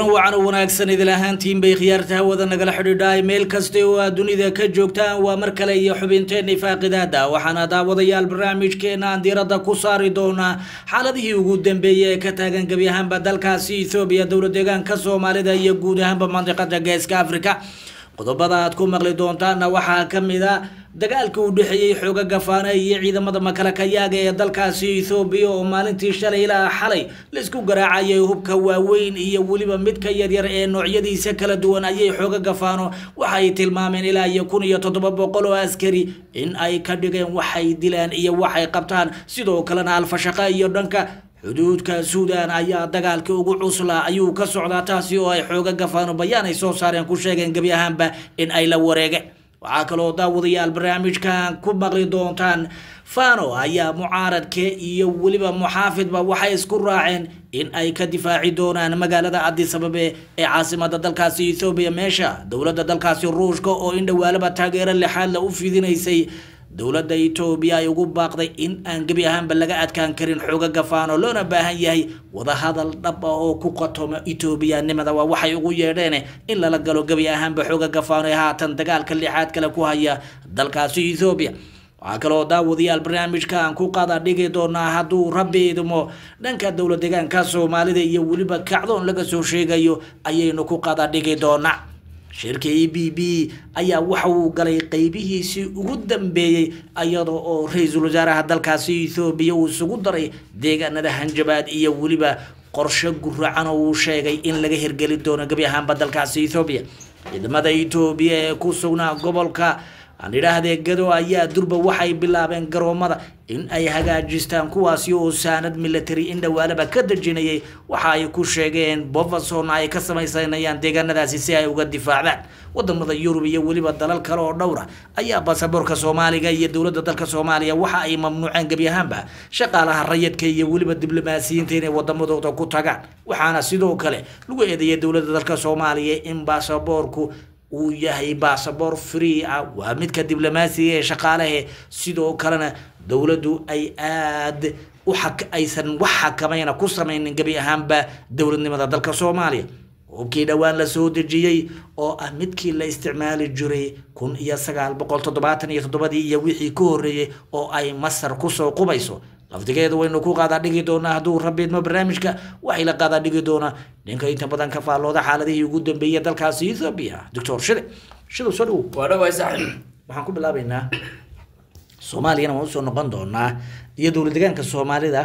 kulan wacan oo wanaagsan idil ahaantiin bay khiyaarta hawada nagala xidhiidhaay meel kasta oo aad dunida ka joogtaan waa mar kale iyo xubinteenii faaqidaada waxaana daawadayaal barnaamijkeena aan diiradda ku saari doonaa xaaladihii ugu dambeeyey ee ka taagan gebi ahaanba dalkaasi ethoobiya dowla deegaanka soomaalida iyo guud ahaanba mandiqada geeska africa qodobada aad ku maqli doontaana waxaa ka mid a dagaalka u dhexeeyey xooga gafaana iyo ciidamada makalakayaaga ee dalkaasi ethoobiya oo maalintii shalay ilaa xalay laisku garaacayay hubka waaweyn iyo weliba midka yaryar ee noocyadiisa kala duwan ayay xooga gafaano waxay tilmaameen ilaa iyo kun iyo toddoba boqol oo askari in ay ka dhigeen waxay dilaan iyo waxay qabtaan sidoo kalena alfashaqa iyo dhanka xuduudka suudan ayaa dagaalkii ugu cuslaa ayuu ka socdaa taasi oo ay xooga gafaano bayaan ay soo saareen ku sheegeen gebi ahaanba in ay la wareegeen waxaa kaloo daawadayaal barnaamijkan ku maqli doontaan fano ayaa mucaaradke iyo weliba muxaafidba waxay isku raaceen in ay ka difaaci doonaan magaalada adisababe ee caasimada dalkaasi ethoobiya meesha dowladda dalkaasi ruushka oo in dhawaalaba taageero lixaadla u fidinaysay dowladda etoobiya ay ugu baaqday in aan gebi ahaanba laga adkaan karin xooga gafaano loona baahan yahay wadahadal dhab ah oo ku qatomo etoobiyanimada waa waxay ugu yeedheen in lala galo gebi ahaanba xooga gafaano ee haatan dagaalka lixaad kale ku haya dalkaasi ethoobiya waxaa kaloo daawadayaal barnaamijkan ku qada dhigi doonaa hadduu rabbi idmo dhanka dowla deegaanka soomaalida iyo weliba kacdoon laga soo sheegayo ayaynu ku qada dhigi doonaa shirka e b b ayaa waxa uu galay qeybihiisii ugu dambeeyey iyada oo ra-iisul wasaaraha dalkaasi ethoobiya uu isugu daray deegaanada hanjabaad iyo weliba qorshe guracan oo uu sheegay in laga hirgeli doono gebi ahaanba dalkaasi ethoobiya ciidamada etoobiya ee ku sugnaa gobolka aan idhaahdee gado ayaa durba waxay bilaabeen garoomada in ay hagaajistaan kuwaasi oo saanad military in dhawaalaba ka dejinayay waxa ay ku sheegeen bovason ay ka samaysanayaan deegaanadaasi si ay uga difaacdaan wadamada yurub iyo weliba dalal kale oo dhowra ayaa basaboorka soomaaliga iyo dowladda dalka soomaaliya waxa ay mamnuuceen gebi ahaanba shaqaalaha rayidka iyo weliba diblomaasiyiinta inay wadamadooda ku tagaan waxaana sidoo kale lagu eedeeyay dowladda dalka soomaaliya in baasaboorku uu yahay basaboor free ah waa midka diblomaasiga ee shaqaalahe sidoo kalena dowladdu ay aada u aysan wax xakamayna ku sameynin gebi ahaanba dowladnimada dalka soomaaliya hubkii dhowaan la soo dejiyey oo ah midkii la isticmaali jiray kun iyo sagaal boqol toddobaatan iyo toddobadii iyo wixii ka horreeyey oo ay masar kusoo qubayso lafdigeedu waynu ku qaadaa dhigi doonaa hadduu rabidmo barnaamijka waxay la qaadaa dhigi doonaa ninka inta badan ka faallooda xaaladihii ugu dambeeyay dalkaasi ethoobia doctor shide shidow soo dhowow waa dhawaay saaxiib waxaan ku bilaabaynaa soomaaliyana waan usoo noqon doonaa iyo dowla deegaanka soomaalida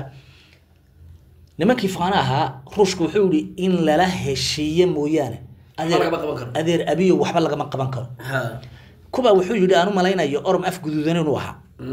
nimankii faana ahaa ruushka wuxuu yihi in lala heshiiye mooyaane adeer lagama qaban karo. adeer abiyo waxba lagama qaban karo ha kuba wuxuu yidhi aan u malaynayo orom af guduudan inuu ahaa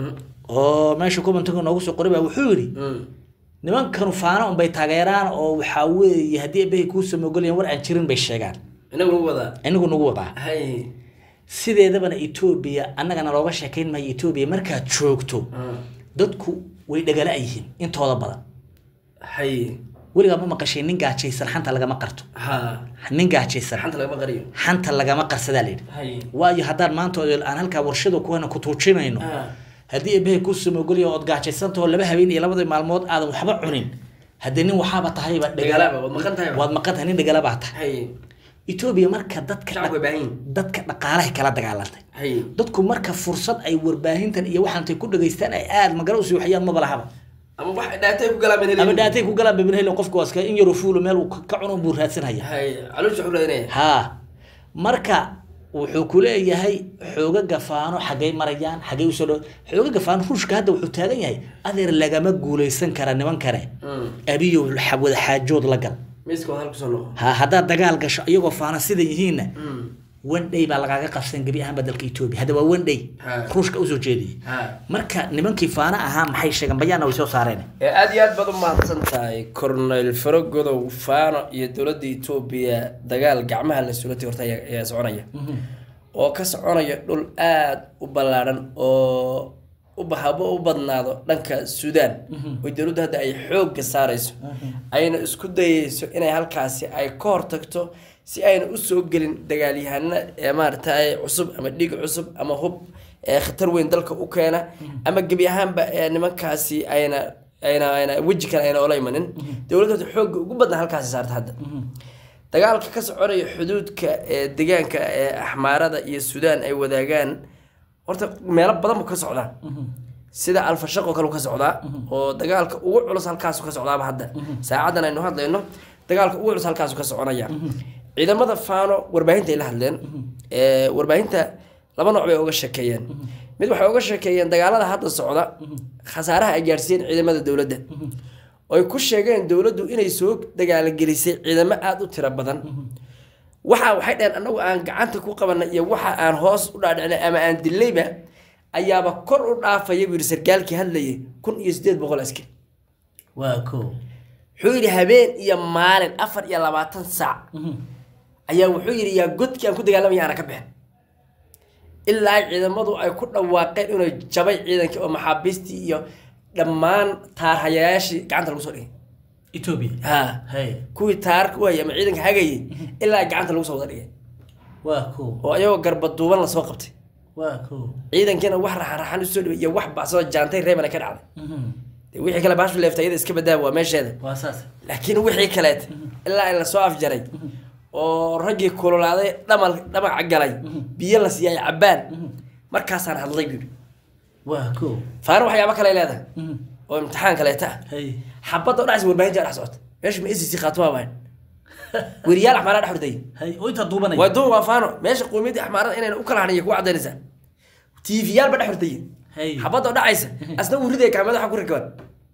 oo meesha kubantaga noogu soo qoray baa wuxuu yidhi nimankanu faana unbay taageeraan oo waxaa weeye haddii ebehay kuu samogolayan war aan jirin bay sheegaan inagu nagu wadaa inagu nagu wadaa hay sideedabana etoobiya annagana looga sheekayn maayo etoobiya markaad joogto dadku way dhagala yihiin intooda badan hay weligaa ma maqashay nin gaajaysan xanta lagama qarto ha nin gaajaysan xanta lagama qariyo xanta lagama qarsadaa layidhi hay waayo haddaan maanta oo aan halkaa warshada kuwana ku tuujinayno ha haddii ebehe ku samogolya ood gaajaysantahoo laba habeen iyo labadii maalmood aadan waxba cunin haddee nin waxaaba tahayba dagaalaaba waad maqan tahay waad maqan tahay nin dhagala baa tahay hay etoobiya marka dadka shacabku way baahan yihin dadka dhaqaalahay kala dagaalantay hay dadku marka fursad ay warbaahintan iyo waxaantay ku dhageystaan ay aada magalo usii waxyaan maba lahaba ama wax dhaatay ku galaan ama dhaatay ku galaan babin helen qofka waaska in yaroo fuulo meel uu ka cuno buu raadsanaya hay caloosha wuxuu raadinaya haa marka wuxuu ku leeyahay xooga gafaano xaggay marayaan xaggay usoo dhow xooga gafaano ruushka hadda wuxuu taagan yahay adeer lagama guuleysan kara nimankane abiyo xa- wada xaajood la gal miiska waa halku soo noqo ha haddaad dagaal gasho iyagoo faana sida yihiinna one day baa lagaaga qabsan gebi ahaanba dalka etoobiya hadda waa one day Ha. ruushka usoo jeediyey ha marka nimankii faana ahaa maxay sheegeen bayaanna way soo saareen ee aada iyo aad baad u mahadsan tahay cornel farogodow faano iyo dowladda etoobiya dagaal gacmaha la sulatay horta ayaa ayaa soconaya oo ka soconaya dhul aada u ballaadhan oo u bahabo u badnaado dhanka suudaan oo dowladdu hadda ay xoogga saarayso ayna isku dayeyso inay halkaasi ay ka hortagto si ayna usoo gelin dagaalyahano ee maaragtay cusub ama dhig cusub ama hub ee khatar weyn dalka u keena ama gebi ahaanba ee nimankaasi ayna ayna ayna weji kale ayna ola imanin dowladda xoogga ugu badnaa halkaasi saarta hadda dagaalka ka soconaya xuduudka ee deegaanka ee axmaarada iyo suudaan ay wadaagaan horta meelo badan buu ka socdaa sida alfashaq oo kale uu ka socdaa oo dagaalka ugu culus halkaasu ka socdaaba hadda saacadan aynu hadlayno dagaalka ugu culus halkaasu ka soconaya ciidamada faano warbaahinta ay la hadleen ee, warbaahinta laba nooc bay uga sheekeeyeen mid waxay uga sheekeeyeen dagaalada hadda socda khasaaraha ay gaarsiiyeen ciidamada dowladda oo ay ku sheegeen dowladdu inay soo dagaalagelisay ciidamo aada u tiro badan waxa waxay dhaheen annagu aan gacanta ku qabanay iyo waxa aan hoos u dhaadhicnay ama aan dilayba ayaaba kor u dhaafaya buu yidhi sarkaalkii hadlayay kun iyo sideed boqol askari waa ko wuxuu yidhi habeen iyo maalin afar iyo labaatan saac ayaa wuxuu yidhi yaa godkii aan ku dagaalamaya aana ka bixin ilaa ciidamadu ay ku dhawaaqeen inuu jabay ciidankii oo maxaabiistii iyo dhammaan taarhayayaashii gacanta lagu soo dhigay etoobiya ha hay kuwii taarka u hayay ama ciidanka hagayay ilaa gacanta lagu soo wada dhigay waa ko oo ayagoo garbaduuban lasoo qabtay waa ko ciidankiina wax raxan-raxan usoo dhibay iyo wax bacsoo jaantay reebana ka dhacday dee wixii kale baashu leeftay iyada iska badaa waa meesheeda waa saas laakiin wixii kaleet ilaa in lasoo afjaray oo raggii kululaaday dhamal dhamaca galay biyo la siiyay cabbaan markaasaan hadlay buuri waa ko faana waxyaabo kale ay leedahay oo imtixaan kaleeta ah hay xabadda o dhacaysa warbaahinta dhex socota meesha ma icc khaatuma baan weriyaal axmaara dhex hordayay hay oo intaa duubanaya waa duun waa faano meesha qowmiyadda axmaarada inayna u kala hadhan kuwa cadaynaysaa tiifiyaal ba dhex hordayay hay xabadda oo dhacaysa asna wuu ridaya kaamada waxa ku rikaban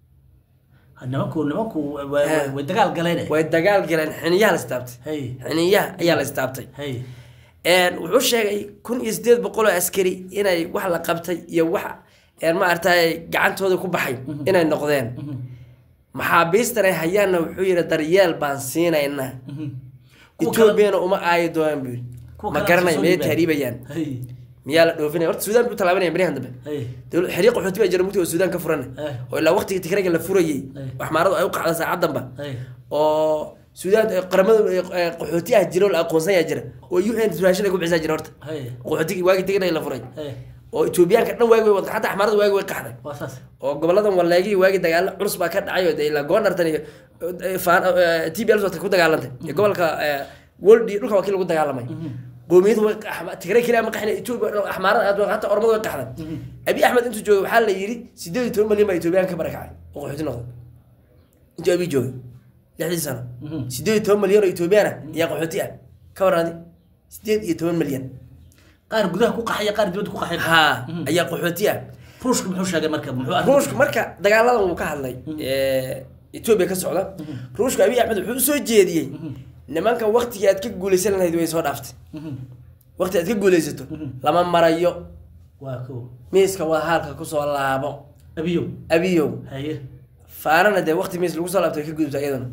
nimanku nimanku wa- wa- Ha. way dagaal galeen way dagaal galeen xiniyaha la istaabtay hay xiniyaha ayaa la istaabtay hay Een, wuxuu sheegay kun iyo sideed boqol oo askari inay wax la qabtay iyo wax een, ma aragtay gacantooda ku baxay inay noqdeen maxaabiistan ay hayaanna wuxuu yidhi daryeel baan siinaynaa Kuwa kale- etoobiyana uma aayi doonaan buu yidhi Kuwa ma kale garanay soo miyay dhiibaan. tahriibayaan hay miyaa la dhoofinaya horta suudaan buu talaabanaya baryahan dambe hay dowlad xiriiq qaxooti baa jira mugti oo suudaan ka furan Eh. oo ilaa waqtiga tigrayga la furayey Eh. waxmaaradu ay u qacda saacadanba hay oo suudaan eh, qaramada eh, qaxooti ah jira oo la aqoonsan yaa jira oo u n raashin ay ku bixisaa jira horta hay qaxootigii waagii tigray la furay hay oo etoobiyaanka dhan waagi way wada xataa axmaarada waagi way qaxday waa saas oo goboladan waleegii waagi dagaalo culus baa ka dhacay oo dee ilaa goonartan iyo eh, faan- eh, tbl wata ku dagaalantay iyo gobolka eh, woldi dhulka waa kii lagu dagaalamay qoomiyadu way qax- tigray keli ama qaxna etoobiya oo dhan axmaarada aad hataa ormada way qaxday abi axmed intuu joogay waxaa la yidhi sideed iyo toban malyan baa etoobiyaan ka barakacay oo qaxooti noqday intuu abi joogay lixdii sano sideed iyo toban malyan oo etoobiyaan ah ayaa qaxooti ah ka warraadi sideed iyo toban malyan qaar gudaha ku qaxaya qaar dibadda ku qaxay haa ayaa qaxooti ah ruushku muxuu sheegay marka muxuu arrin- ruushku marka dagaaladan wuu ka hadlay ee, etoobiya ka socda ruushku abiy axmed wuxuu usoo jeediyey nimanka waktigii aad ka guulaysan lahayd way soo dhaaftay Mhm. waqti aad ka guulaysato lama marayo waa ko miiska wadahaalka kusoo laabo abiyow abiyow haye faanana dee waqti miis lagu soo laabto way ka gudubta iyaduna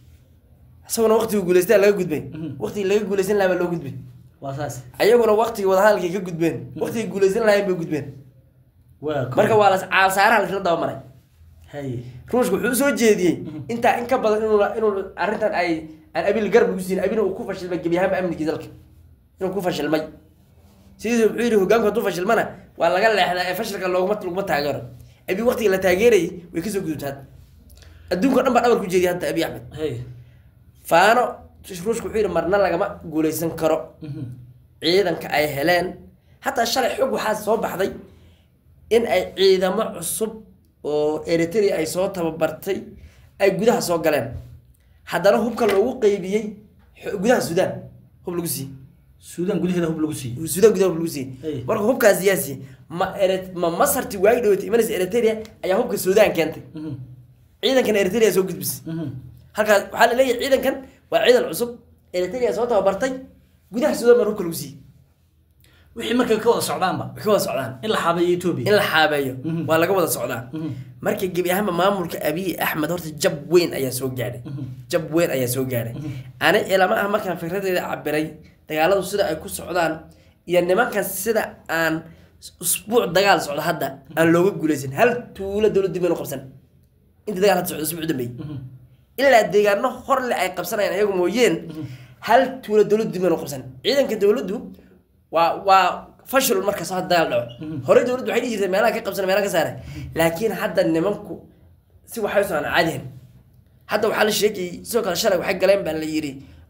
isaguna waqtigii guulaystaa laga gudbay waqtigii laga guulaysan lahaa baa loo gudbay waa saas ayaguna waqtigii wadahaalkay ka gudbeen waqtigii guulaysan lahayn bay gudbeen waa ko marka waa la caalsaaraha laisla dabamaray haye ruushku wuxuu usoo jeediyey intaa in ka badan inuu inuu arrintan ay aan abil garab ugu siin abina uu ku fashilmay gebi ahaanba amnigii dalka inuu ku fashilmay sidiisa wuxuu yidhi hogaanku hadduu fashilmana waa laga leexdaa ee fashilka looguma laguma taageero abi waqtigii la taageerayay way kasoo gudubta hadda adduunka o dhan baa dhabar ku jeediyay hadda abi axmed haye faano ruushku wuxuu yidhi marna lagama guulaysan karo Mhm. ciidanka ay heleen hataa shalay xog waxaa soo baxday in ay ciidamo cusub oo eritrea ay soo tababartay ay gudaha soo galeen haddana hubka loogu qeybiyey xo- gudaha suudaan hub lagu siiyey suudaan gudaheeda hub lagu siiyey suudaan gudaha hub lagu Hey. siiyey marka hubkaas siyaasi ma ere- ma masarti waagi dhawatay imanaysa eritrea ayaa hubka suudaan keentay Mhm. ciidankan eritrea soo gudbisay Mhm. halkaas waxaa la leeyahay ciidankan waa ciidan cusub eritrea soo tababartay gudaha suudaan baa hubka lagu siiyey wixii markay ka wada socdaanba way ka wada socdaan in la xaabeeyo etoobiya in la xaabeeyo Mhm. waa laga wada socdaa Mhm. marka gebi ahaanba maamulka abiy axmed horta jab weyn ayaa soo gaadhay jab weyn ayaa soo gaadhay ani ilama ah markaan fikradeeda cabiray dagaaladu sida ay ku socdaan iyo nimankan sida aan usbuuc dagaal socdo hadda aan looga guulaysan hal tuulo dowlad dib baynu qabsan inta dagaal hadda socdo usbuuc dambeeyey ilaa deegaano horle ay qabsanayaan ayagu mooyeen hal tuulo dowlad dib baynu qabsan ciidanka dowladdu waa waa fashil markaas hadda dagaal dhaco horey dowladdu waxay dhihi jirtay meelaha ka qabsan meelaha ka saara laakiin hadda nimanku si waxay soo aan caadihin hadda waxaa la sheegayay sidoo kale shalay waxay galeen baa la yidhi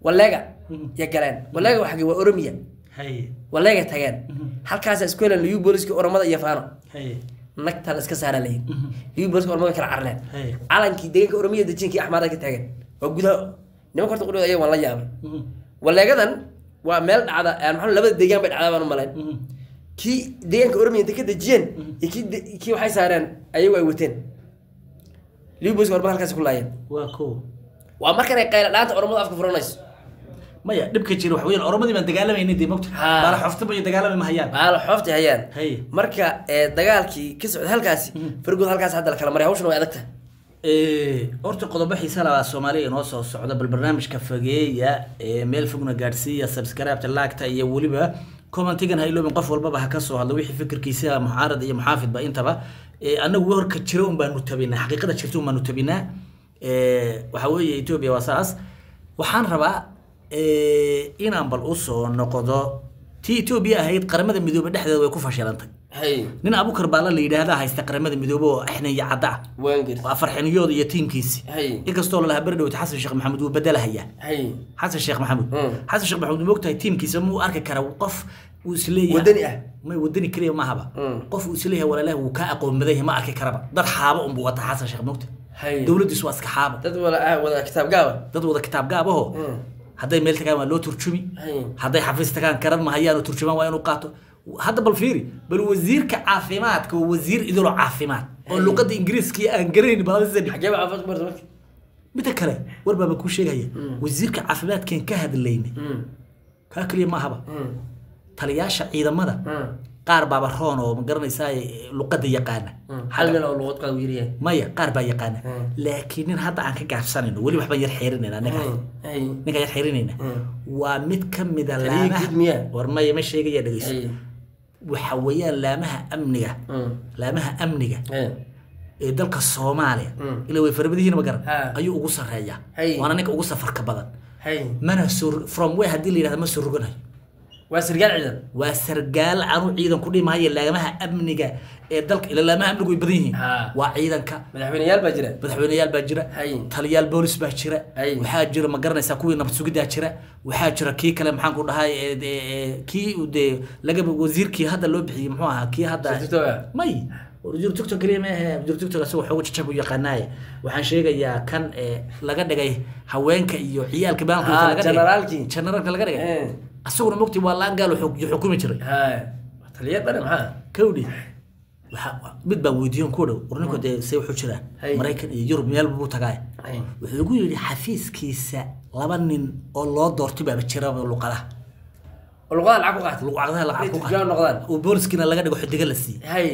waleega ya galeen waleega waa xagee waa oromiya haye waleega tageen halkaasa isku heleen liyu booliska oromada iyo faano haye nagtaa la iska saara layin liyu booliska oromada way kala carareen Hey. calankii deegaanka oromiya dejinkii axmaarada ka taagan waa gudaha nimanka horta qudhooda ayaga waan la yaabay waleegadan waa meel dhacda aan maxaa labada deegaan bay dhacdaa baan u malayn kii deegaanka oromiya intay ka dejiyeen iyo kii de- kii waxay saareen ayagu ay wateen liyu booliska oromada halkaas ku laayeen waa ko waa markan ay qayla dhaanta oromada afka furanayso maya dhibka jira waxa weeyaan oromadii baan dagaalamayna dee mogta Ha. baala xoftaba iyo dagaalami mahayaan maala xoofta hayaan Hey. marka ee, dagaalkii ka socda halkaasi fargood halkaas hadda la kala maray hawshana way adag tahay Eh, horta qodobo xiisa labaa soomaaliya inoo soo socda bal barnaamijka fageeya ee meel fogna gaadhsiiya subscribe laagta iyo weliba commentigan ha iloobin qof walbaba ha ka soo hadlo wixii fikirkiisa muxaarad iyo muxaafidba intaba Eh, anagu warka jira un baanu tabinaa xaqiiqada jirta un baanu tabinaa Eh, waxa weeye etoobiya waa saas waxaan rabaa eh, inaan bal usoo noqdo tii etoobiya ahayd qaramada midoobay dhexdeeda way ku fashilantay hay nin abukar baala la yidhaahdaa haysta qaramada midoobay oo axniya cadda ah waan gir waa farxiniyooda iyo tiimkiisi hay inkastoo lalahaa beri dhowta xasan sheekh maxamuud wuu bedelahayaa hay xasan sheekh maxamuud Mm. xasan sheekh maxamuud moogtahay tiimkiisa muu arki kara qof uu isleeyahay Wadani ah. may wadani keliya mahaba Mm. qof uu isleeyahay walaalahi wuu kaa aqoon badan yahay ma arki karaba dad xaabo unbuu wata xasan sheekh moogta hay dowladdiisu waa iska xaabo dad wala ah wada kitaab gaaba dad wada kitaab gaabaho Mm. hadday meel tagaan waa loo turjumi hay hadday xafiis tagaan karan mahayaan oo turjumaan waa inuu qaato hadda bal fiiri bal wasiirka caafimaadka waa wasiir idilo caafimaad oo luqadda ingiriiska aan garanayn baladisan xagee baa caafimaad ku barta marka midda kale war baaba kuu sheegaya wasiirka caafimaadkeen ka hadlayna Mm. kaa keliya maahaba Mm. taliyaasha ciidamada Mm. qaar baaba roon oo ma garanaysaa luqadda yaqaana Mm. hal nin oo luqad qaad yiriya maya qaar baa yaqaana Mm. laakiin nin hadda aan ka gaabsanayno weli waxbaan yar xeerinayna ninkaas hay ninkaan yar xeerinayna Mm. waa mid ka mida Taliya laamaha guud miyaa? war maya ma sheegaya dhegeyso hay waxa weeyaan laamaha amniga Mm. laamaha amniga hay ee dalka soomaaliya Mm. ilaa way farabadihiina ma garan Ha. ayuu ugu sarreeyaa Hay. waana ninka ugu safarka badan hay mana soo from way haddii la yidhahda ma soo roganayo waa sirgaal ciidan waa sargaal anu ciidan ku dhimaayo laamaha amniga ee dalka ila laamaha amnigu way badan yihiin Ha. waa ciidanka madaxweyneyaal baa jira madaxweyneyaal baa jira Hay. taliyaal boolis baa jira Hay. waxaa jira ma garanaysaa kuwii nabad sugidaa jira waxaa jira kii kale maxaan ku dhahay ee, ee, ee, kii uu dee laga wasiirkii hadda loo bixiyey muxuu ahaa kii hadda Sirtooga. may wasiir tiktok keliya ma ahe wasiir tiktok asagoo xooga jajab u yaqaanaaye waxaan sheegayaa kan ee laga dhigay haweenka iyo ciyaalka Ah, baalanka laga dhigay generaalkii. generaalka laga dhigay Eh. asaguna mogti waa laan gaal xuk- xukumi jiray hay taliya dhane maxaa kawdhi waxa mid baan weydiiyon ku dhow warninku dee say wuxuu jiraan Hay. maraykan iyo yurub meel buu tagaay Hay. wuxuu igu yidhi xafiiskiisa laba nin oo loo doortay baaba jira luqadaha oo luqadaha lacag ku qaata luqadaha lacag ku turjaan noqdaan oo booliskiina laga dhigo xidiga la siiyey hay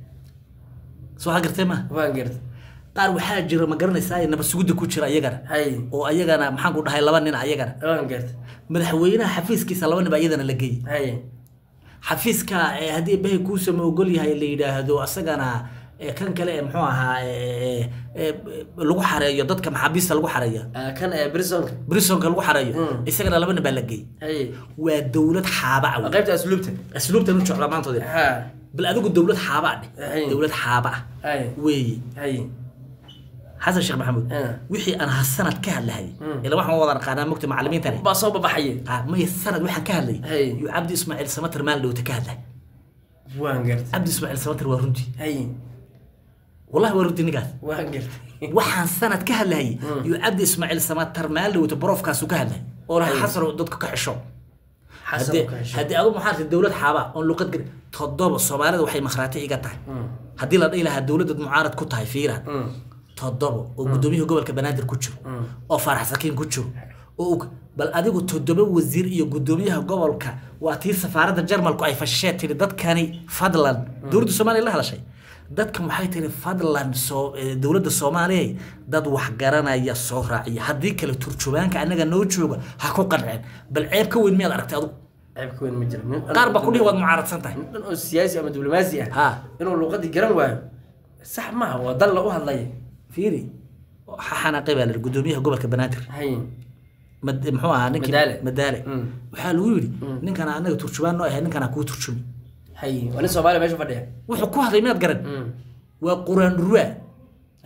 soo waxaa gartay ma waan garta qaar waxaa jira ma garanaysaa nabad sugidda ku jira ayagana hay oo ayagana maxaan ku dhahay laba nin ayagana waan garta madaxweynaha xafiiskiisa laba nin baa iyadana la geeyey hay xafiiska ee haddii bahay kuusama ogol yahay la yidhaahdo asagana ee kan kale ee muxuu ahaa ee, ee, ee, lagu xareeyo dadka maxaabiista lagu xareeyo Ah, kan ee brisonka brisonka lagu xareeyo Mm. isagana laba nin baa la geeyey hay waa dowlad xaaba ah waa wey. qaybta asluubta asluubtan u jeclaa maantoodi ha bal adigu dowlad xaaba ah Hay. dheh dowlad xaaba ah hay weeye hay xasan sheekh maxamuud Ah. wixii aan ha sanad ka hadlahay Mm. ila waxaan wada naqaanaa mogta macalimiintani baa soo babaxaya Ah, maya sanad waxaan ka hadlay Hay. iyo cabdi ismaaciil samater maalin dhowta ka hadlay waan garta cabdi ismaaciil samater waa runtii hay wallahi waa runtii ninkaas waan garta waxaan sanad ka hadlayay iyo cabdi ismaaciil samater maalin dhowta barofkaasu ka hadlay oo laha Hay. xasan oo dadka ka xisho xasan haddii ka hesho haddii adu maxaa tii dowlad xaaba oon luqad gari toddoba soomaalida waxay makhraati iga tahay Mm. haddii la dhihi lahaa dowladad mucaarad ku tahay fiira Mm. toddoba oo guddoomiyaha gobolka banaadir ku jiro oo faarax sakiin ku jiro oo ug- bal adigu toddoba wasiir iyo guddoomiyaha gobolka waa tii safaaradda jarmalku ay fashishee tiri dadkani fadlan dowladda soomaaliya la hadashay dadkan waxay tiri fadlan soo eh, dowladda soomaaliya dad wax garanaya soo raaciya haddii kale turjubaanka annaga noo jooga ha ku qanceen bal ceeb ka weyn miyaad aragtay adigu ceeb ka weyn ma jiro Nin dhan qaar baa oo ku dhihi waad mucaaradsan tahay nin dhan oo siyaasi ama diblomaasi ah ha inuu luqadii garan waayo sax maaha waa dal la u hadlaya fiiri waxa xanaaqay baa la yidhi guddoomiyaha gobolka banaadir hay mad- muxuu ahaa ninkii Madaale. madaale Mm. waxaa lagu yidhi ninkan anaga turjubaan noo ahay ninkan kuu turjumi hay waa nin soomaaliya meesha fadhiya wuxuu ku hadlay miyaad garan Mm. waa quraan ruwa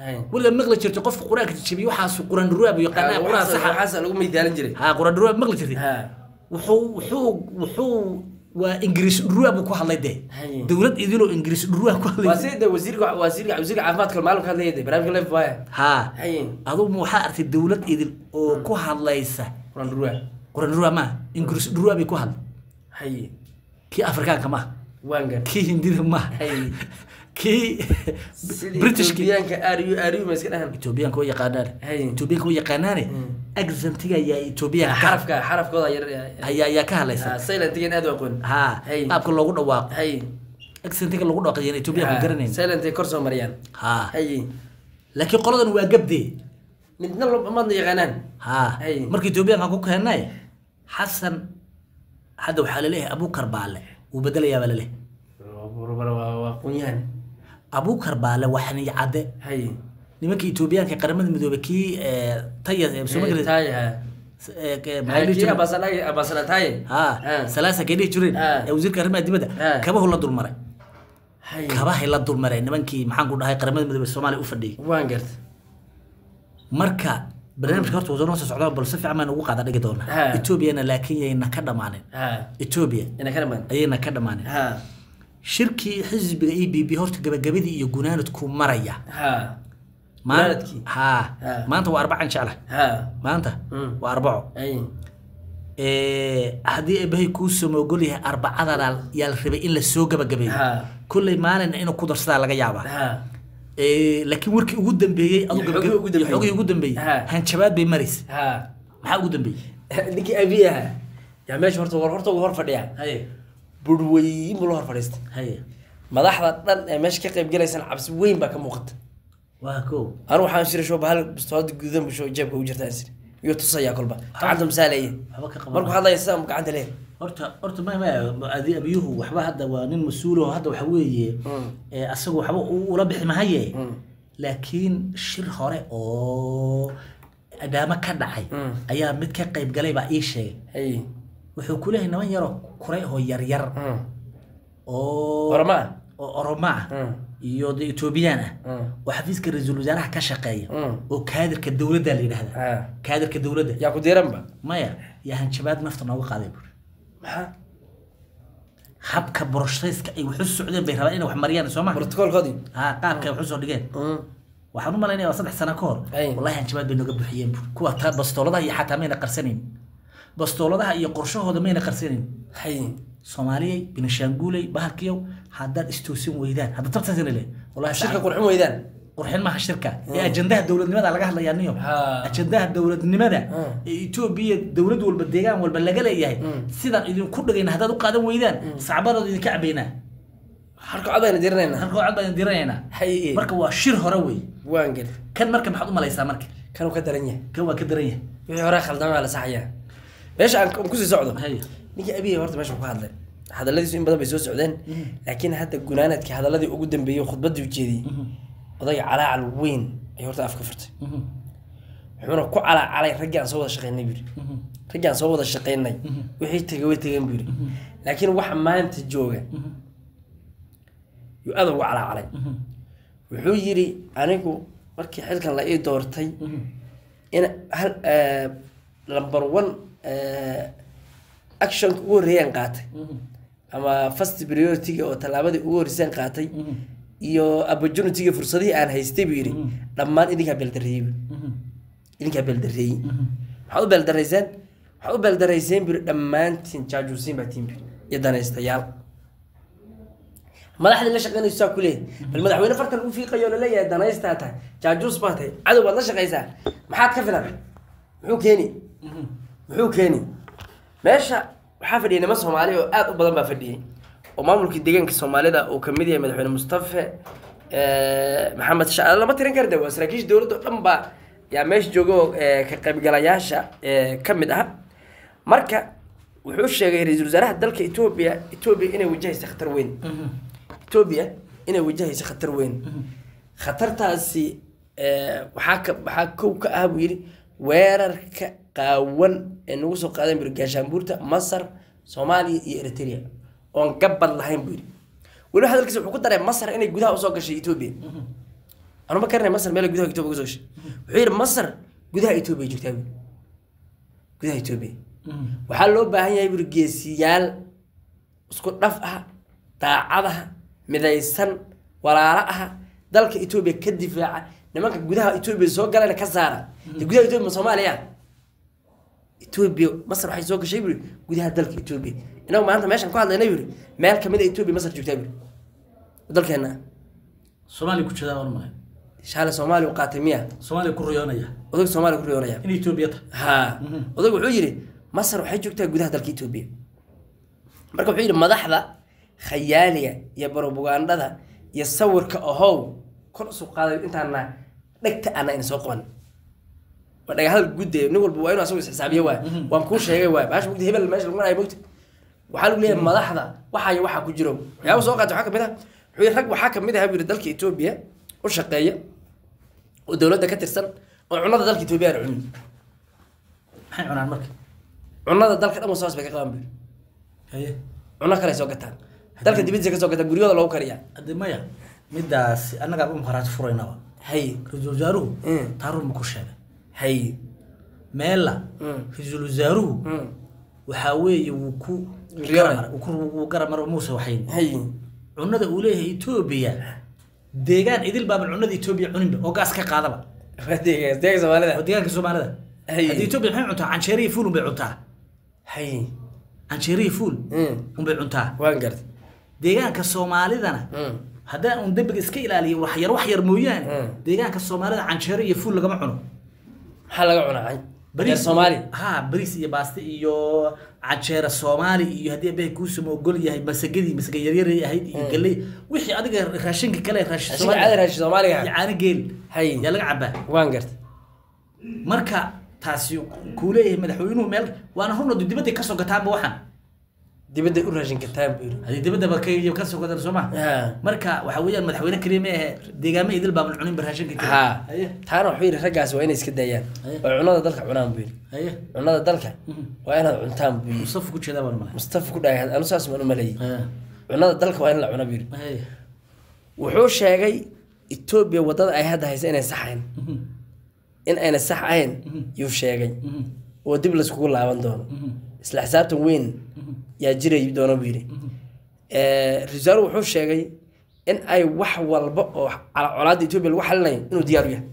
Hay. weligaa maqli jirtay qofka qur-aanka jabiye waxaasu quraan dhuruab iyo qanaa quraan saxa waxaas lagu miidaalin jiray ha quraan dhuruab maqli jirtay ha wuxuu wuxuu wuxuu waa ingiriis dhuruab buu ku hadlay dee Hay. dowlad idiloo ingiriis dhuruab ku waa hadlay sida de wasiirka wasiirka wasiirka caafimaadka maalin ka hadlayay de barnaamijka life waaya ha hay adugu waxaa artay dowlad idil oo ku hadlaysa quran dhurwaa quraan dhuruab ma ingiriis dhuruab bay ku hadlay hay kii afrikaanka ma waan gar kii hindida ma hay kii sidii britishki Etoobiyaanka ariyu ariyu ma iska dhahan etoobiyaanka way yaqaanaane Hay. etoobiyaanka way yaqaanaane accentiga ayaa etoobiyaanka ka xarafka xarafkooda yar ayaa ayaa ka hadlaysa silentigan aad u aqoon ha Hay. qaabka loogu dhawaaqo hay accentiga lagu dhawaaqayan etoobiyaanka garanayn silentay kor soo mariyaan ha hay laakiin qoladan waa gabdee midna lo- madna yaqaanaan ha Hay. marka etoobiyaanka ku keenay xasan hadda waxaa laleeyahay abukar baale wuu bedelayaa baa laleeyahay waa qunyahan abukar baale waa xaniy cadde hay nimanka etoobiyaanka qaramada midoobay kii eh, taya eh, soo ma garan- taay ha eh, eh, maxaa la dhihi kii jiray? abasanay abasana taay ha salaasa kay dhihi jireen Ha. ee wasiirka arrimaha dibadda Ha. kabahu la dulmaray hay kabahay la dulmaray nimankii maxaan ku dhahay qaramada midoobay soomaaliya u fadhiyay waan garta marka barnaamijka horta wadan soo socdaa bal si fiican baan ugu qaada dhigi doonaa Ha. etoobiyana laakiin yayna ka dhammaanin ha etoobiya ina ka dhamaan ayayna ka dhammaanin ha shirkii xisbiga e b b horta gabagabadii iyo gunaanadku maraya ha Maan- Gunaanadkii? ha Ha. maanta waa arbacan jecla ha maanta Mm. waa arbaco ay Eh, haddii eebahay kuu samoogol yahay arbacadana yaa la rabay in lasoo gabagabeeyo Ha. kolley maalin inuu ku darsadaa laga yaabaa ha Eh, laakiin warkii ugu dambeeyey aduu Iyo gabagab- xogihii ugu dambeeyey. iyo xogihii ugu dambeeyey Ha. hanjabaad bay maraysa ha maxaa ugu dambeeyey ninkii abi ahaa yaa meesha horta war horta ugu hor fadhiya haye burweyn buu la hor fadhiistay haye madaxda dhan ee meesha ka qayb galaysan cabsi weyn baa ka muuqata waa ko anu waxaan shiri shoo bahal bistoolada gudan busho jeebka ugu jirta ansiri iyo tusayaa kolba gacanta masaaleeye waxba ka qaban markuu hadlaya sidaa gacanta leeyahay horta horta ma ma adi abiyuhu waxba hadda waa nin mas-uul oo hadda waxa weeye eh, asagu waxba u- ula bixi mahaye laakiin shir hore oo adaamo ka dhacay Mm. ayaa mid ka qayb galay baa ii sheegay hay wuxuu ku leeyahay niman yaroo kuray oo yaryar oo orama ah oo oromo ah Mm. iyo de etoobiyaan ah Mm. oo xafiiska ra-iisul wasaaraha ka shaqeeya Mm. oo kaadirka dowladda la yidhahda ha kaadirka dowladda yaa ku diiranba maya yaa hanjabaad nafta nooga qaaday buuri maxaa habka borosayska ay waxu socdeen bay rabaan inay wax mariyaan soo ma brotocolkoodii ha qaabka ay waxu soo dhigeen waxaan u malaynaya waa saddex sano ka hor Ay. wallahi hanjabaad bay nooga buuxiyeen buuri kuwa taa bastooladaha iyo xataa mayna qarsanayn bastooladaha iyo qorshahooda mayna qarsanayn hay soomaaliyey binishaanguuley bahalkiyow haddaad istoosin weydaan hadda tabtaasina le wallahi shirka shirka qurxin weydaan qurxin maaha shirka ee ajandaha dowladnimada laga hadlayaa niyo Ha. ajandaha dowladnimada Hmm. ee etoobiya dowlad walba deegaan walba laga leeyahay sidaan idinku dhigayna haddaad u qaadan weydaan sacbadood idinka cabaynaa harka cod bayna diiranaynaa halka cod baan diranaynaa hay marka waa shir hore wey waan gel kan marka maxaad u malaysaa marka kanuu ka daran yahay kan waa ka daran yahay wixii hore khaldama waa la saxayaa meesha aan aan kusii socdo Hay. ninkii abiya horta meesha ku hadlay hadalladiisu in badan bay soo socdeen laakiin hadda gunaanadkii hadalladii ugu dambeeyey khudbadii ujeediyey odayga calaacal weyn ayuu horta afka furtay wuxuuna ku calaacalay raggii aan soo wada shaqeynay buu yidhi raggii aan soo wada shaqeynay wixii tegay way tegeen buu yidhi laakiin waxa maanta jooga yuu aad ugu calaacalay wuxuu yidhi anigu markii xilkan la ii doortay in hal number one actionka ugu horreeyaan qaatay ama first priority-ga oo tallaabadii ugu horreysaan qaatay iyo opportunity-ga fursadihii aan haystay buu yidhi dhammaan idinkaa beeldareeyey buu idinkaa beeldareeyey maxaad u beeldarayseen waxaad u beeldarayseen buu yidhi dhammaantiin jaajuusiin baa tiin buu yidhi, iyo danaystayaal madaxdii la shaqeynayso saa ku leeyahay bal madaxweyne fartan u fiiqayo laleeyahay danaystaa tahay jaajuus baa tahay cadow baad la shaqaysaa maxaad ka filan muxuu keeni muxuu keeni meesha waxaa fadhiyay niman soomaali oo aad u badan baa fadhiyay oo maamulkii deegaanka soomaalida uu kamid yahay madaxweyne mustafe eh, maxamed sha lama tirin karde waa saraakiisha dowladda oo dhan baa yaa meesha jooga oo eh, ka qaybgalayaasha eh, ka mid ah marka wuxuu sheegay ra-iisul wasaaraha dalka etoobiya etoobiya inay wajahaysa khatar weyn etoobiya inay wajahayso khatar weyn khatartaasi eh, waxaa ka waxaa kow ka ah buu yidhi weerarka qaawan ee nagu soo qaadan buri gaashaanbuurta masar soomaaliya iyo eritrea oon gabad lahayn buu yidhi weliba hadalkiisa wuxuu ku daray masar inay gudaha usoo gashay etoobiya anuma garanay masar meel gudaha etoobiya kusoo gashay wuxuu yidhi masar gudaha etoobiya joogtaa buuri gudaha etoobiya waxaa loo baahan yahay buuri geesiyaal isku dhaf ah daacadaha midaysan walaalo ah dalka etoobiya ka difaaca nimanka gudaha etoobiya soo galayna ka saara dee gudaha etoobiya ma soomaaliya etoobiya masar waxay soo gashay buuri gudaha dalka etoobiya inagu maanta meeshaan ku hadlayna buuri meel kamid a etoobiya masar joogtaa buuri dalkeena soomaaliya ku jeedaa ormale shaale soomaaliya u qaatay miya soomaaliya ku riyoonaya odag soomaaliya ku riyoonaya in etoobiya ta ha odag wuxuu yidhi masar waxay joogtaa gudaha dalka etoobiya marka wuxuu yidhi madaxda khayaaliga iyo barobagandada iyo sawirka ahow kor usu qaaday intaana dhegta ana ina soo qaban waa dhagahadal gudde nin walba waa inuu asagu isxisaabiyo waay waan kuu sheegay waay baasha mugdi hebel meesha lagu marayo mugti waxaa lagu leeyahay madaxda waxaa iyo waxaa ku jiro waxyaaba soo qaatay waxaa kamid ah wuxuu yidhi rag waxaa kamid ah buu yidhi dalka etoobiya u shaqeeya oo dowladda ka tirsan oo cunada dalka etoobiya aan cunin maxay cunaan marka cunada dalka dhan wasawas bay ka qabaan buu haye cuno kale soo gataan dalka dibadiisa ka soo gataan guryahooda loogu kariyaa hadde maya midaas annagaa u maqaraati furaynaba hay ra-iisul wasaaruhu Mm. taarun ma ku sheegay hay meella Mm. ra-iisul wasaaruhu Mm. waxaa weeye wuu ku Riyoonay. garamar- wuu ku- wuu garamar muuse waxayn hay cunada uu leeyahay etoobiya deegaan idil baaban cunada etoobiya cuninba oo gaas ka qaadaba waa deegaas deegaanka soomaalida oo deegaanka soomaalida Hay. haddii etoobiya maxay cuntaa canjeeriya fuul unbay cuntaa hay canjeeriya fuul Mm. unbay cuntaa waan gartay deegaanka soomaalidana Mm. haddaan un dembiga iska ilaaliyo wax yar wax yar mooyaane Mm. deegaanka soomaalida canjeero iyo fuul lagama cuno maxaa laga cunaa reer soomaali ha bariis iyo baaste iyo canjeera soomaali iyo haddii abahay kuusama ogol yahay masagadii masaga yaryaray ahayd iyo galley wixii adiga raashinka kale raashin Raashinka caadi raashin Soomaaliga. iyo caano geel Hay. yaa laga cabaa waan gartay marka taasi kuu leeyahay madaxweynuhu meel waana runadu dibadday kasoo gataanba waxaan dibadda u raashin kartaan buu yidhi haddii dibaddaba ka kasoo gataan soo ma Ha. marka waxa weeyaan madaxweyne keliya ma ahe deegaama idil baaban cuninba raashinka keliya. ha haye taana wuxuu yidhi raggaas waa inay iska daayaan Haye. oo cunada dalka cunaan buu yidhi haye cunada dalka waa inaad cuntaan buu yidhi mustafa ku jeedaa baan malay mustafa ku dhahay anu saas maan u maleeyey haye cunada dalka waa in la cuna buu yidhi haye wuxuu sheegay etoobiya waddada ay hadda haysa inay sax ahayn in ayna sax ahayn yuu sheegay oo dib laiskugu laaban doono isla xisaabtan weyn yaa jiray doono buu yidhi risaalo wuxuu sheegay in ay wax walba oo cala- colaadda etoobiya lagu xalinayo inuu diyaar u yahay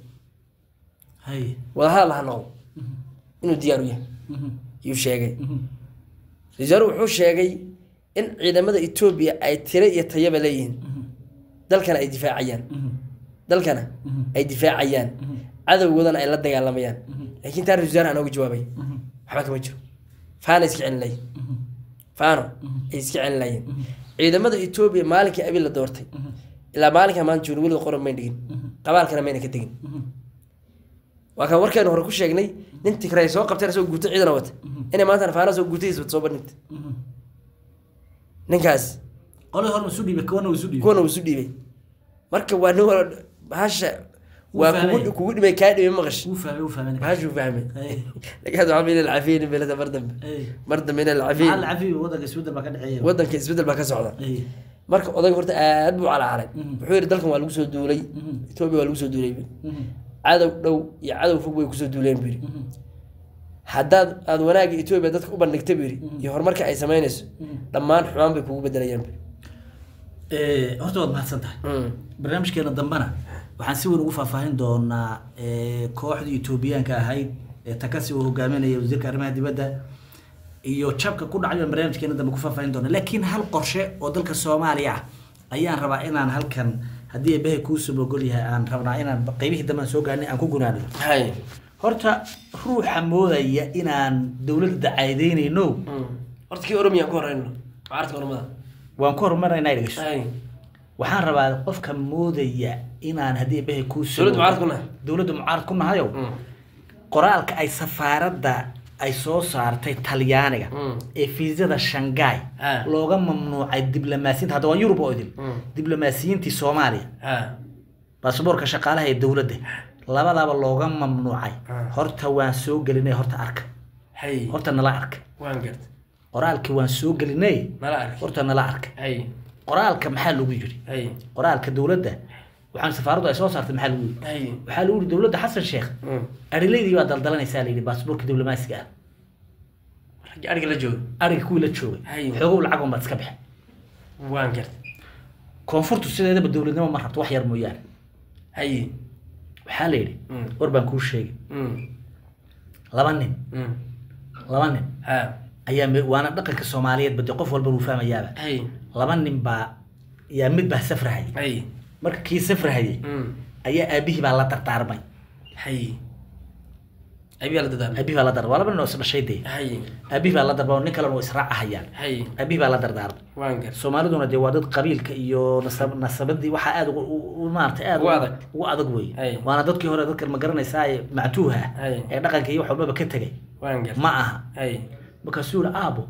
haye wadahadal ha noqdo inuu diyaar u yahay yuu sheegay risaalo wuxuu sheegay in ciidamada etoobiya ay tiro iyo tayaba leeyihiin dalkana ay difaacayaan dalkana ay difaacayaan cadowgoodana ay la dagaalamayaan laakiin taa ra-iisul wasaare aan oga jawaabay waxba kama jiro faana iska celin layin faano ay iska celin layin ciidamada etoobiya maalinkii abi la doortay ilaa maalinka maanta joogna weliga qoran mayn dhigin qabaalkana mayna ka tegin waa kan warkeenu hore ku sheegnay nin tigray soo qabteen asagoo guuto ciidana wata inay maantana faana soo guutadiisa wata soo bandhigta ninkaas qolay hor masu dhiibay kuwana isu dhiibay kuwana uu isu dhiibay marka waa nin wala bahasha waa fahmay. kugu kugu dhibay kaa dhibay maqash wuu fahmay wuu fahmay bahashuu fahmay haye lakaad waxaa min alcafiyin belada mar dambe haye mar dambe in maxaa alcafiyin la cafiyo wadanka isbedel baa ka dhexeeya wadanka isbedel baa ka socda haye marka odayga horta aad buu calacalay Mhm. wuxuu yidhi dalkan waa lagu soo duulay etoobiya waa lagu soo duulay buu yidhi. cadow dhow iyo cadow fog bay kusoo duuleen buu yidhi haddaad aad wanaagga etoobiya dadka u bandhigta buu yidhi iyo horumarka ay samaynayso dhammaan xumaan bay kugu bedelayaan buu Eh, horta waad mahadsan tahay yidhi. barnaamijkeena dambena waxaan si weyn ugu faahfaahin doonaa eh, kooxdii etoobiyaanka ahayd ee takasi uu hogaaminaya wasiirka arrimaha dibadda iyo jabka ku dhacay baan barnaamijkeena dambe ku faahfaahin doona laakiin hal qorshe oo dalka soomaaliya ah ayaan rabaa inaan halkan haddii eebahay kuusoo mogol yahay aan rabnaa inaan qeybihii dambe aan soo gaarnay aan ku gunaano hay horta ruuxa moodaya inaan dowladda dacaadeynayno horta kii oromiya ku horeyno mucaaradka oromada waan ku horumarnaynaa dhegeyso hay waxaan rabaa qofka moodaya inaan haddii eebahay kuusoo Dowladda mucaarad ku nahay? dowladda mucaarad ku nahayow qoraalka ay safaaradda ay soo saartay talyaaniga Mm. ee fiisada shanghai Ah. looga mamnuucay diblomaasiyiinta hadda waa yurub oo idil Mm. diblomaasiyiintii soomaaliya ha baasaboorka shaqaalaha ee dowladda labadaba looga mamnuucay Ah. horta waan soo gelinay horta arka hay horta nala arka waan garta qoraalkii waan soo gelinay nala arki horta nala arka hay qoraalka maxaa lagu yidhi hay qoraalka dowladda waxaan safaaraddu ay soo saartay maxaa lagu yidhi hay waxaa lagu yidhi dowladda xasan sheekh Mm. arileydii baa daldalanaysaa la yidhi baasboorka diblomaasiga ah ragga ariga la jooga ariga kuwii la joogay Hay. xoogow lacag un baad iska bixin waan gartay koonfurtu sideedaba dowladnimo ma rabto wax yar mooyaane hay waxaa la yidhi Mm. war baan kuu sheegay Mm. laba nin Mm. laba nin ha ayaa me- waana dhaqanka soomaaliyeed bade qof walba wuu fahmayaaba hay laba nin baa yaa mid baa safrahayay hay marka kii safrahayay Mm. ayaa aabihii baa la dardaarmay hay abiyaa la dadaamay aabihii baa la dardaarmay waa laba nin oo isdhashay dee hay aabihii baa la dardaarmay nin kalena oo israacahayaan hay aabihii baa la dardaarmay waan gartay soomaaliduna dee waa dad qabiilka iyo nasab nasabadii waxaa aada ugu- u- u- maarata aada Ugu adag. ugu adag wey Hay. waana dadkii hore dadka ma garanaysaa ee mactuuha ah Hay. ee dhaqanka iyo wax walbaba ka tegay waan gartay ma aha hay markaasuu yihi aabo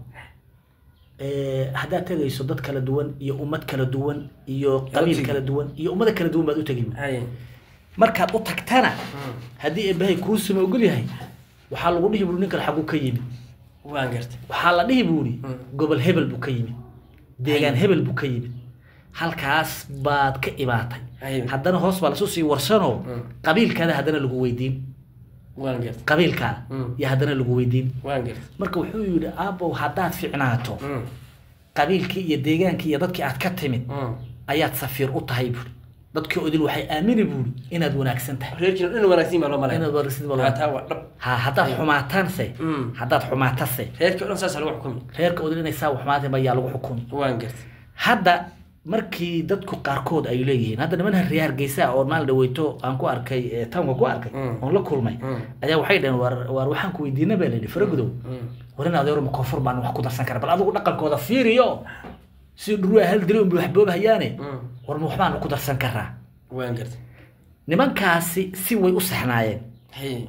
eh, haddaad tegayso dad kala duwan iyo ummad kala duwan iyo qabiil tegi. kala duwan iyo ummada kala duwan baad u tegi buuri. hay markaad u tagtana Mm. haddii eebbahay kuu sama ogol yahay waxaa lagu dhihi buuri ninkan xaguu ka yimi waan gartay waxaa la dhihi buuri Mm. gobol hebel buu ka yimid deegaan hebel buu ka yimid halkaas baad ka imaatay Hay. haddana hoos baa lasu sii warsanoo Mm. qabiilkaada haddana lagu weydiin waan gartay qabiilkaada Mm. iyo haddana lagu weydiin waan gartay marka wuxuu yidhi aabow haddaad ficnaato Mm. qabiilkii iyo deegaankii iyo dadkii aad ka timid Mm. ayaad safiir u tahay buuri dadkii odil waxay aamini buuri inaad wanaagsan tahay reerkiina dhan wanaagsan baa loo malaya inaad wanaagsan Haa, tahay taa waa dhab ha haddaad xumaataanse Mm. haddaad xumaatase reerkii o dhan saasa lagu xukumi reerka odil inay saa xumaatay ayaa lagu xukumi waan gartay hadda markii dadku qaarkood ay leeyihiin hadda niman harriya hargeysa oo maalin dhaweyto aan ku arkay ee townka ku arkay Mm. oon la kulmay Mm. ayaa waxay dhaheen waar waar waxaan ku weydiina baa layidhi faragudow Mm. war in adeero ma koonfur baan wax ku darsan kara bal adigu dhaqankooda fiiriyo si dhurua hal dilo unba wax boobahayaane Mm. war ma waxbaan ku darsan karaa waan gartay nimankaasi si way u saxnaayeen hay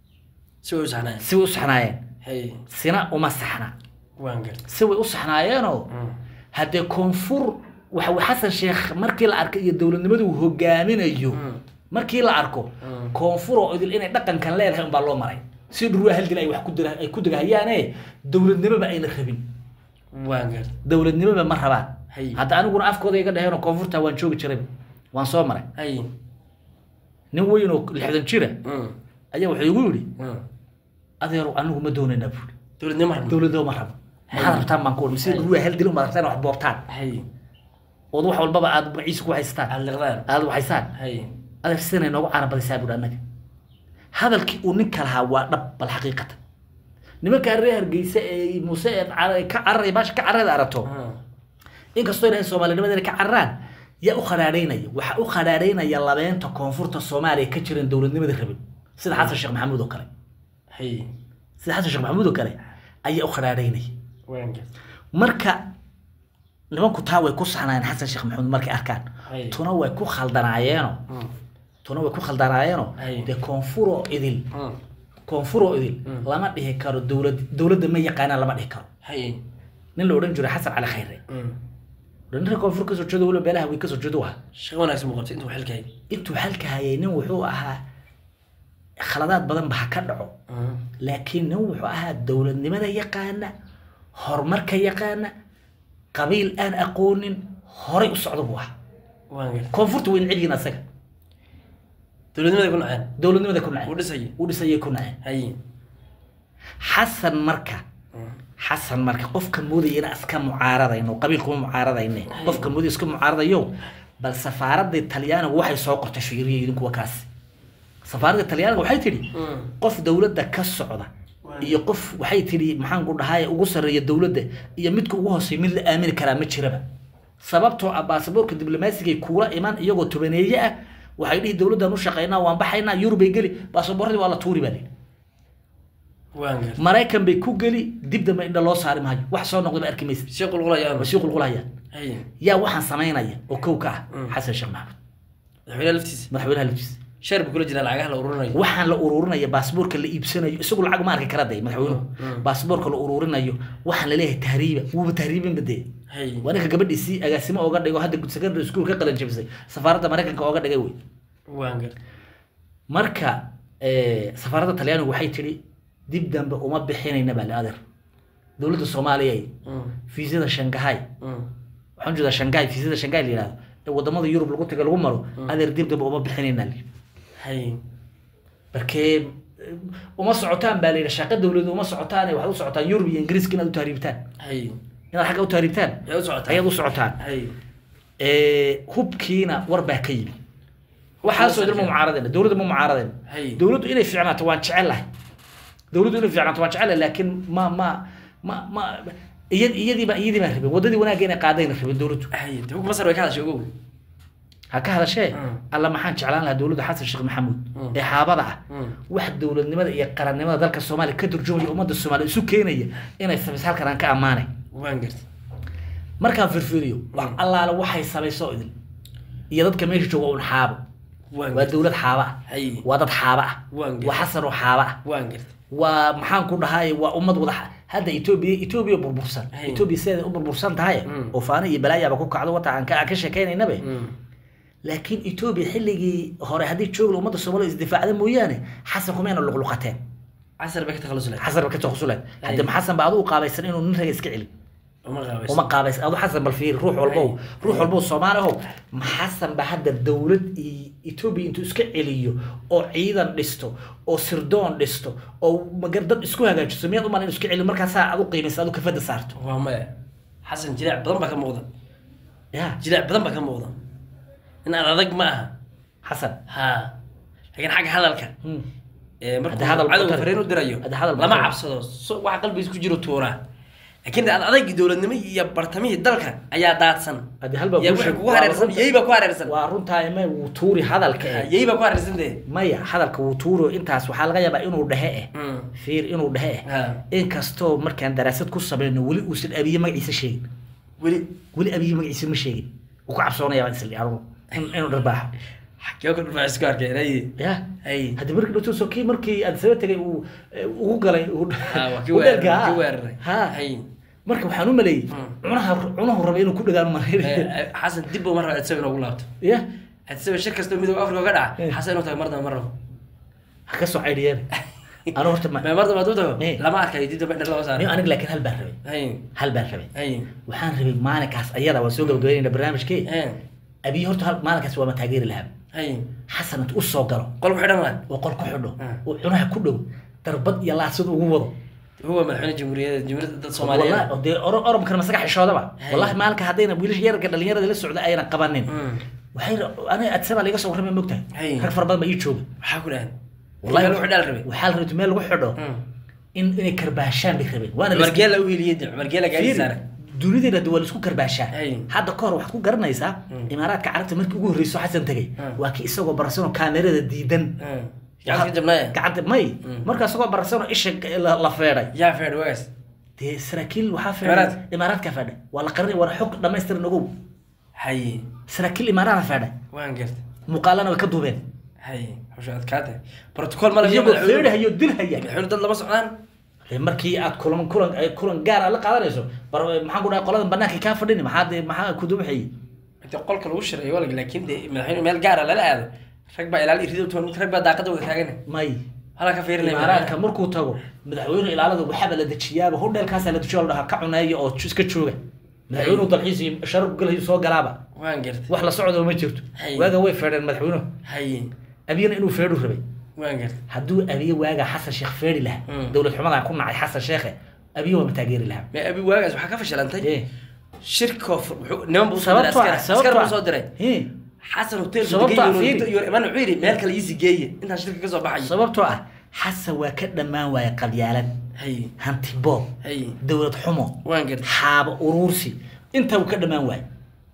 si way u saxnaan si way u saxnaayeen hay sina uma saxna waan gartay si way u saxnaayeenoo Mm. haddee koonfur waxa uu xasan sheekh markii la arkay iyo dowladnimadu uu hogaaminayo Mm. markii la arko Mm. koonfur oo idil inay dhaqankan leedahay unbaa loo maray si dhurwaa hal dil ay wax ku dira ay ku degahayaane dowladnimoba ayna rabin waan gartay dowladnimoba ma rabaan Hay. hadda aniguna afkooda iga dhaheenoo koonfurta waan joogi jiray waan soo maray hay nin weyn oo lixdan jira Mm. ayaa wuxuu igu yidhi Mm. adeero anigu ma doonaynaa buuri dowladnimo ma rabno dowladnimo ma rabo maxaad rabtaan baan ku wadi si Hay. dhurwaa hal dil umaad rabtaan wax boobtaan hay ood wax walbaba aad magaciisa ku haystaan aad liqdaan aad waxaysaan hay adeer sidanay noogu caana badisaa buuri annaga hadalkii uu ninka lahaa waa dhab bal xaqiiqatan nimanka reer hargeysa ee muuse ee car- ka cararay baasha ka cararada aragto Mm. inkastoo ilahay soomaalinimada inay ka cararaan yaa u khadhaadhaynaya waxaa u khadhaadhaynaya labeenta koonfurta soomaaliya ka jiran dowladnimada rabin sida xasan sheekh maxamuud oo kale hay sida xasan sheekh maxamuud oo kale ayaa u khadhaadhaynaya waan gartay marka nimanku taa way ku saxnaayeen xasan sheekh maxamuud markay arkaan Hay. tuna way ku khaldanaayeeno Mm. tuna way ku khaldanaayeeno Hay. dee koonfuroo idil Mm. koonfuroo idil Mm. lama dhihi karo dowlad dowladda ma yaqaanaan lama dhihi karo hay nin la odhan jiray xasan cali khayre Mm. ninka koonfur kasoo jeedo weliba beelaha way kasoo jeedo ah shaqo wanaagsan buu qabtay intuu xilka hay intuu xalka hayay nin wuxuu ahaa khaladaad badan ba ha ka dhaco Mm. laakiin nin wuxuu ahaa dowladnimada yaqaana horumarka yaqaana qabiil aan aqoonin horay u socda buu ahaa waan gartay koonfurta way neceb yihiin asaga dowladnimada ku naceen dowladnimada ku uu naceen dhisayay u dhisayay ku naceen hay xasan marka Mm. xasan marka qofka moodaya inaan iska mucaaradayno qabiil kuma mucaaradayne qofka moodaya iska mucaaradayo bal safaaradda talyaanigu waxay soo qortay fiiriya idinkuwa kaasi safaaradda talyaaniga waxay tidhi Mm. qof dowladda ka socda iyo qof waxay tidhi maxaan ku dhahay ugu sarreeya dowladda iyo midka ugu hooseeya mid la aamini karaa ma jiraba sababtoo ah baasaboorka diblomaasiga kuula iman iyagoo tobaneeye ah waxay dhihi dowladdan u shaqaynaa waan baxaynaa yurubay geli baasaboorradii waa la tuuri baa lihi waan gartay maraykan bay ku geli dib dambe indha loo saari maayo wax soo noqdaba arki maysa sii qulqulayaan waa sii qulqulayaan hay yaa waxaan samaynaya oo kow ka ah Mm. xasan sheekh maxamed madaxweynaha laftiisa madaxweynaha laftiisa shar buu kula jiraa lacagaha la ururinayo waxaan la ururinaya baasaboorka la iibsanayo isagu lacag ma arki kara de madaxweynuhu Mm. baasaboorka la ururinayo waxaan laleeyahay tahriiba wuuba tahriibinba dee hay waa ninka gabadhiisii agaasimo ooga dhigo hadda secondary school ka qalan jabisay safaaradda maraykanka ooga dhigay wey waan gartay marka eh, safaaradda talyaanigu waxay tidhi dib dambe uma bixinayna baa adeer dowladda soomaaliya Mm. fiisada shangahay Mm. waxaan jeedaa shangahay fiisada shangahay la yihahdo ee wadamada yurub lagu taga lagu maro adeer dib damba uma bixinayna li hay markee eh, uma socotaan baa layidhi shaqo dawladu uma socotaan waxaad u socotaan yurub iyo ingiriiska inaad u tahriibtaan hay inaad xagga u tahriibtaan yaa u socotaa ayaad u socotaan hay Eh, hubkiina war baa ka yimi waxaasoo idin ma mucaaradeen dowladda ma mucaaradeen Hay. dowladdu inay fiicnaato waan jecelahay dowladdu inay fiicnaato waan jecelahay laakiin ma ma ma ma iyad iyadiiba iyadii baan rabin waddadii wanaagga inay qaadayna rabin dowladdu hay de hubka masar way ka hadashay ogow ha ka hadashee Mm. alla maxaan jeclaan lahaa dowladda xasan sheekh maxamuud Mm. ee xaabada ah Mm. wax dowladnimada iyo qarannimada dalka soomaaliya ka turjumaya ummadda soomaaliya isu keenaya inay samayso halkan aan ka ammaanay waan gartay markaan firfiriyo wax allaale waxay samayso idin iyo dadka meesha jooga un xaabo waan waa dowlad xaaba ah hay waa dad xaaba ah Waan gartay. waa xasan oo xaaba ah waan gartay waa maxaan ku dhahay waa ummad wada xa- hadda etoobiya etoobiya burbursan Hay. etoobiya sideeda u burbursan tahay Mm. oo faana iyo balaayaaba ku kacdo wata aan ka aan ka sheekaynaynabe Mm. laakiin etoobiya xilligii hore haddii joogla ummadda soomaaliya isdifaacda mooyaane xasan kumayna luqluqateen casar bay ka takhalusi lahayd xasan ba ka taqusuleen hadde xasan ba adigu qaabaysan inuu nin raga iska celin uma qaabayso uma qaabays adu xasan bal fiiri ruux walbow ruux walbow soomaali ahow ma xasan ba hadda dowlad iyo etoobiya intuu iska celiyo oo ciidan dhisto oo sirdoon dhisto oo magar dad isku hagaajiso miyaad umal inu iska celiyo markaasaa adu qiimaysa adu kafada saarto waa maya xasan jilaac badan baa ka muuqda ya jilaac badan baa ka muuqda in aan adag ma aha xasan ha laakiin xagga hadalka Hmm. ee markuu Hadda hadal cadowga batar. fariin u dirayo Hadda hadal lama batar. cabsado so waxa qalbigiisa ku jiro tuuraa laakiin ad adagii dowladnimo iyo bartamihii dalka ayaa daadsan Hadda hal baa yaa kuu waxay sheeg- kugu waa hareersan runta- yey baa ku hareersan waa runtaa ma wuu tuuri hadalka eh yey baa ku hareersan dee maya hadalka wuu tuuro intaas waxaa laga yaabaa inuu dhehe eh Mm. fiir inuu dhehe eh Ha. inkastoo markaan daraasad ku samayno weli uusan abiye magaciisa sheegin weli weli abiye magaciisa ma sheegin wuu ka cabsoonaya baan isli anugu in- inuu dharbaaxo xagee ku dhufaa isku arkeen hay ya hay haddi markii dhowto so kii markii aad saba tegay uu eh, ugu galay uu Ha, waa kii uu weeraray, dhergaa. kii weeraray. ha Hay. marka waxaan u maleeyey Mm. cunaha cunahu raba inuu ku dhagaan Eh, mareer eh, xasan dib buu mar raba adsabe inoogu laabto ya adsabe shir kastoo midooda afrika ka dhaca Eh. xasan inuu tago mar damba mar rabo ha ka soo caydhiyeen anu horta ma ma mar damba hadduu tago Eh. lama arkayo dib dambe dhar lama nin saaro aniga laakiin hal baan rabay hay hal baan rabay hay waxaan rabay maalinkaas ayada waan soo gabagabeynayna barnaamijkii Eh. abiy horta hal maalinkaas waa ma taageeri lahaa hay xasan intu u soo galo qol ku xidhan waan oo qol ku xidho Mm. oo cunaha ku dhow darbad iyo laasad ugu wado huwa madaxweyne jamhuuriyadda jamhuuriyadda dad wallahi soomaaliyeed oo dee oro- oromkana masaga xishoodaba Hay. wallahi maalinka haddayna wiilasha yararka dhalinyarada la socda ayna qabanin Mm. waxay aniga adsaba laga soo warramay mogtahay Hay. rag fara badan ba ii jooga maxaa ku dhahan wallahi meel wuxuu dhaal rabay waxaa la rabay meel lagu xidho Mm. in inay karbaashaan bay rabeen waana la cumar geela u hiiliyey de cumar geela gaari saaray dunideena de waa la isku karbaashaa Hay. hadda kahor waxaad ku garanaysaa imaaraadka carabta markii ugu horreyso xasan tegay Mm. waa kii isagoo barsanoo kaamerada diidan Mm. gacanta ka jabnaaya gacanta may markaa isagoo barsanoo isha la la feedhay yaa feedh wagaas dee saraakiil waxaa feedhay Imaaraad? imaaraadka feedhay waa la qarinay waa xog dhammaystiran ogow hay saraakiil imaaraada feedhay waan gartay muuqaalana way ka duubeen hay hawsha adkaatay protocol ma laga iyagoo feedhahayo dilhaya madaxweyne dad lama socdaan Dee markii aad kulan kulan eh, kulan gaar ah la qaadanayso bar maxaan ku dhahay qoladan banaanka kaa fadhini maxaa dee maxaa ku dubaxayay inta qolka lagu shirayo walag laakiin de madaxweyne meel gaara lala aado rag baa ilaali rido toon rag baa daaqada wada taagana may halaa ka fiirinaya imaaraadka markuu tago madaxweyne ilaalada waxaaba la dejiyaaba hodheelkaasaa la dejiyo la dhahaa ka cuneeya oo ju- iska jooga madaxweynuhu dalxiis iyo sharaf galayo soo galaaba waan gartay wax la socdo ma jirto Hay. waaga way feedheen madaxweynuhu hay abiyana inuu feedhu rabay waan gartay hadduu abiye waaga xasan sheekh feedhi lahaa Mm. dowlad xumadan ku nacay xasan sheekhe abiye waa ma taageeri lahaa ma abi waagaas waxaa ka fashilantay Eh, shirkoo fu- wuxuu- niman buu soo diray sababtoo askar ah askar sababtoo buu ah soo diray Eh, xasan hotel Sababtoo ah, fiiri. iman wuxuu yidhi meel kale iisi geeye intaan shirka ka soo baxayo sababtoo ah xasan waa ka dhammaan waaya qabyaalad hay hanti boob hay dowlad xumo waan gartay xaabo uruursi intaa uu ka dhammaan waaya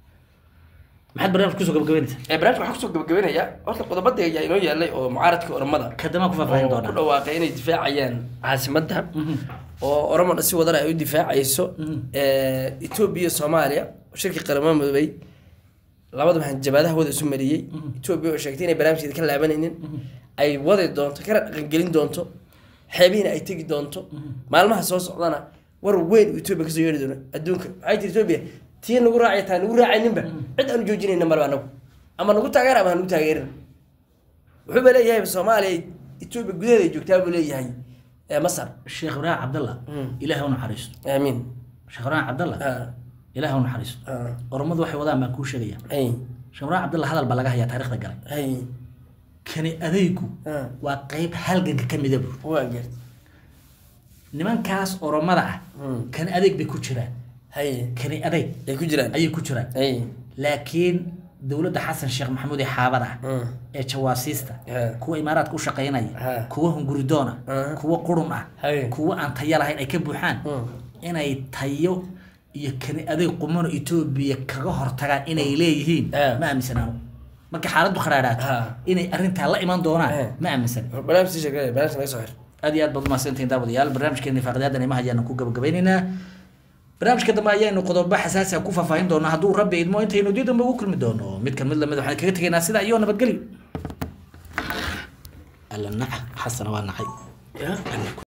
maxaad barnaamij kusoo gabagabeynaysaa ee barnaamijka waxaa kusoo gabagabeynaya horta qodobada ayaa inoo yaalay oo mucaaradka oromada kadamaan ku faahfaahin oo ku doonaa dhawaaqay inay difaacayaan caasimadda oo oromona si wadana ay u difaacayso etoobiya soomaaliya shirkii qaramada midoobay labada maxaa jabaadaha wada isu mariyey etoobiya oo sheegtay inay barnaamijkeeda ka laabanaynin ay wadi doonto kana dhaqangelin doonto xeebihiina ay tegi doonto maalmaha soo socdana war weyn uu etoobiya kasoo yeeri doono adduunka maxay tiri etoobiya tii nagu raacay taa nagu raacayninba cid aanu joojinayna malba anagu ama nagu taageera ama hanagu taageerin wuxuuba leeyahay soomaaliya etoobiya gudaheeda ay joogtaa buu leeyahay ee masar sheekh ibraahim cabdallah Mm. ilaahay u naxariisto aamiin sheekh ibraahim cabdallah Ah, ilaahay u naxariisto ah, oromadu waxay wadaan baan kuu sheegaya ay shamraa cabdalla hadal baa laga hayaa taarikhda galay hay kani adaygu Ah. waa qeyb halganka ka mida buu waa gart nimankaas oromada ah Mm. kani adeeg bay ku jiraan hay kani adeeg ay ku jiraan ayay ku jiraan hay laakiin dowladda xasan sheekh maxamuud ee xaabada ah Mm. ee jawaasiista Ha. kuwa imaaraadka u shaqaynaya Ha. kuwa hunguridoona Ah. kuwa qurun ah Hay. kuwa aan tayo lahayn ay ka buuxaan Mm. inay tayo iyo kani adeeg qumano etoobiya kaga hortagaan inay leeyihiin Ah. ma aaminsanaano marka xaaladdu kharaadhaato Ha. inay arrintaa la iman doonaan Eh. ma aaminsan barnaamij sii sheegay barnaamij naga soo xir aad iyo aad baad umahadsantihiin daawadayaal barnaamijkeeni faaqidaadana imaha ayaanu ku gabagabeynaynaa barnaamijka dambe ayaanu qodobo xasaasi ah ku faahfaahin doonaa hadduu rabbi idmo intaynu dii dambe ugu kulmi doono mid kan mid lamid waxaan kaga tegaynaa sidaa iyo nabadgelyo alla naca xasana waa nacay ya